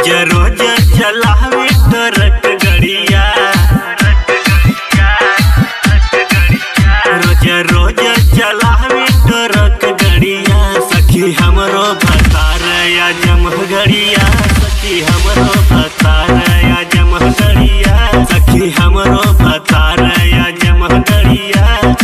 रोज रोज चलावे ट्रक गड़िया रोज रोज चलावे ट्रक गड़िया सखी हमरो भतार या जमह गड़िया सखी हमरो भतार या जमह गड़िया सखी हमरो भतार या जमह गड़िया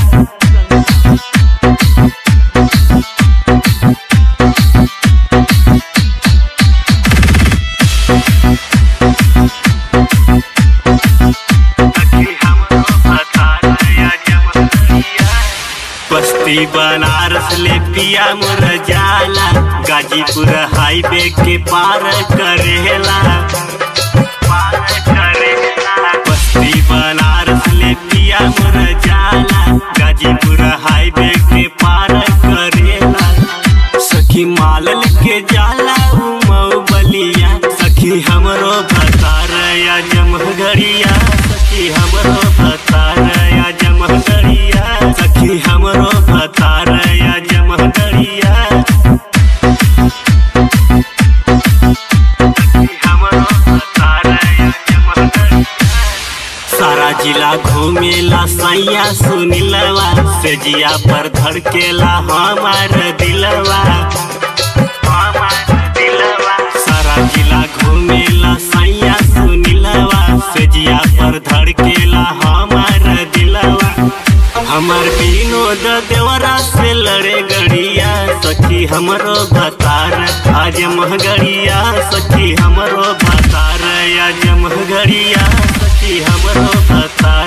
बस्ती बनारस ले पिया मोर जाला गाजीपुर हाईवे के पार करेला पार करेला बस्ती बनारस ले पिया मोर जाला गाजीपुर हाईवे के पार करेला सखी माल के जाला उ मऊ बलिया सखी हमरो भतार या जमह गड़िया सखी हमरो भतार या जमह गड़िया सखी हमरो भतार या जमह गड़िया सखी हमरो भतार या जमह गड़िया सारा जिला घूमेला सैया सुनिलवा से जिया पर धड़केला हमार दिलवा हमार दिलवा सारा जिला घूमेला सैया सुनिलवा से जिया पर धड़केला हमार दिलवा हमर विनोद देवरा से लड़े गड़िया सखी हमरो भतार आज महगड़िया सखी हमरो भतार आज महगड़िया सखी हमरो भतार